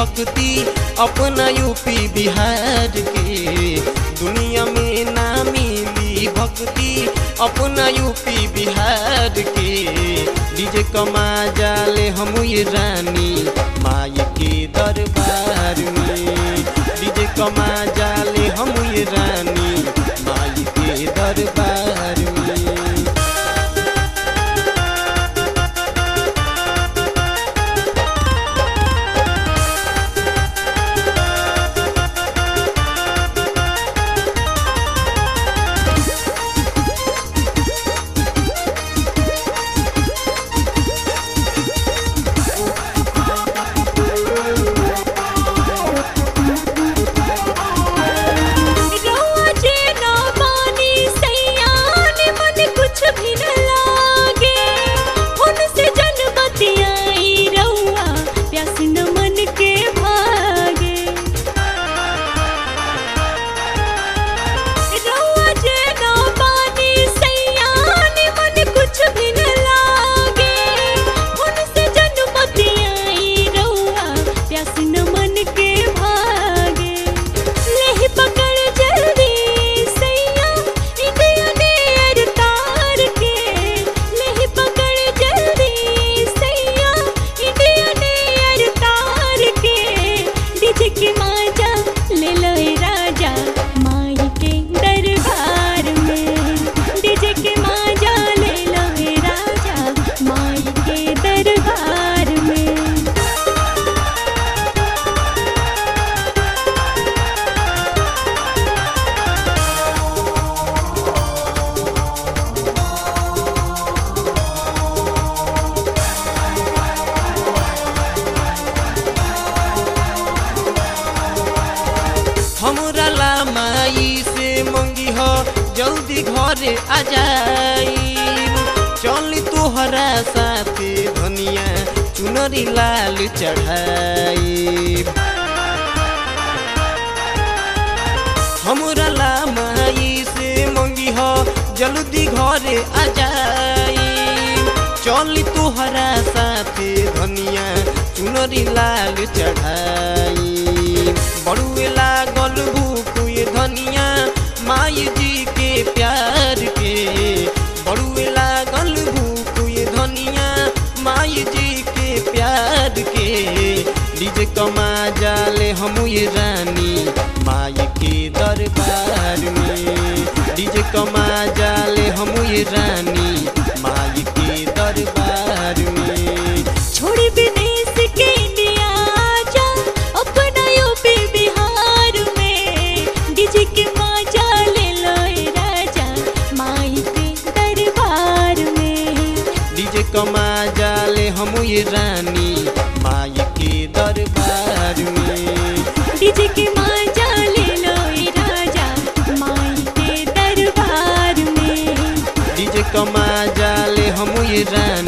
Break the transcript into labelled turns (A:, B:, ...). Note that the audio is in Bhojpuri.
A: भक्ति अपना यूपी बिहार के दुनिया में ना मिली भक्ति अपना यूपी बिहार के डीजे कमा जाले हम ये रानी माई के दरबार में डीजे कमा जाले हम ये रानी माई के दरबार में
B: रउआ जे ना मानी सैयान मन कुछ भी न लागे उनसे जन बतियाई रउआ प्यास न मन के भागे रउआ जे ना मानी सैयान मन कुछ भी न लागे उनसे जन बतियाई रउआ प्यास न मन के भागे लेहि पकड़ जल्दी सैया इंडिया नेर तार के लेहि पकड़ जल्दी सैया इंडिया नेर तार के डीजे के माजा ले लो ए राजा माई के दरबार में डीजे के माजा ले लो ए राजा माई के दरबार में
A: हमरा ला माई से मंगी हो जल्दी घरे आ जाई चली तोहरा साथे धनिया चुनरी लाल चढ़ाई हमरा ला माई से मंगी हो जल्दी घरे आ जाई चली तोहरा साथे धनिया चुनरी लाल चढ़ाई बड़ुए लागल भूख ये धनिया माई जी के प्यार के बड़ुए लागल भूख ये धनिया माई जी के प्यार के डीजे कमा जाले हम ये रानी माई के दरबार में डीजे कमा जाले हम ये रानी माई के दरबार में
B: छोड़ी विदेश के इंडिया आजा अपना यूपी बिहार में डीजे के माजा ले लो ए राजा माई के दरबार में
A: डीजे कमा जाले हम ये रानी माई के दरबार में
B: डीजे के माजा ले लो ए राजा माई के दरबार में
A: डीजे कमा जाले हम ये रानी